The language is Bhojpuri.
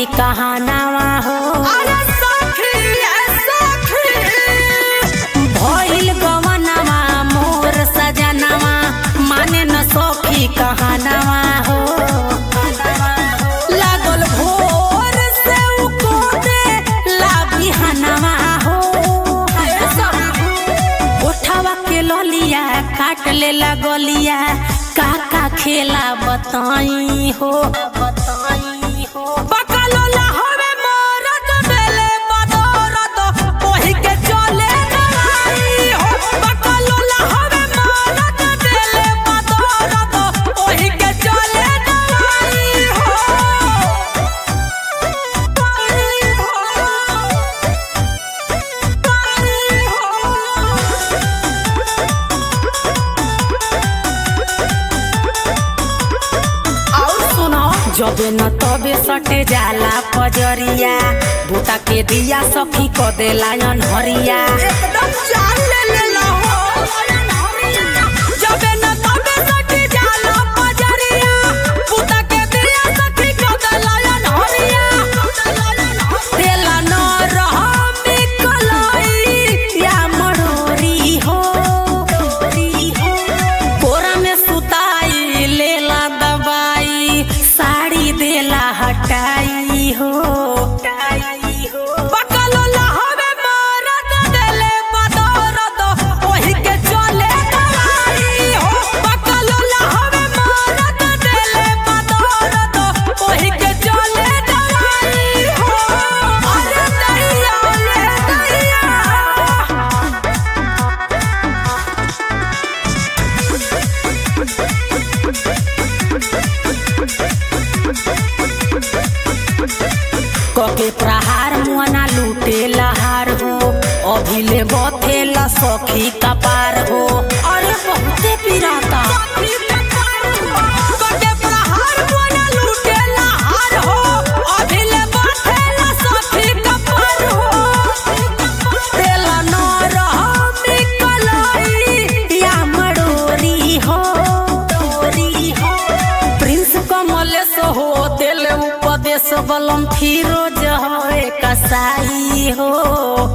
कहानावा हो अरे सखी ए सखी भइल गवनवा मोर सजनवा माने न सखी कहानावा हो लागल भोर से उ कोदे ला बिहानवा हो ए सखी उठावा के ललिया काट ले लगलिया का का खेला बताई हो बताई हो बकलोला हवे मोरत देले बदौरत ओही के चले दवाई हो बकलोला हवे मोरत देले बदौरत ओही के चले दवाई हो दवाई हो दवाई हो और सुनो जबे न तबे सटे जाला पजरिया बूटा के दिया सखी क देला अनहरिया एकदम जान ले लेला हो जबे न तबे सटी जाला पजरिया पुता के दिया सखी को दलायन हरिया देला न रह में कलई या मरोरी हो कोरा में सुताई लेला दबाई साड़ी देला हटाई हो हटाई हो बकलोला हवे मारत देले बदौरत ओही के चले दवाई हो बकलोला हवे मारत देले बदौरत ओही के चले दवाई हो अरे दैया ले दैया कके प्रहार मुआना लूटे लहार हो अभिले बथेला सखी कपार हो अरे बहुते पिराता कटे प्रहार मोना लूटेला हार हो अभिले बाथेला सखी कपार हो तेला न रह निकलई या मड़ोरी हो डोरी हो प्रिंस कमलेश हो दिल उपदेश बलम फिरोज हो कसाई हो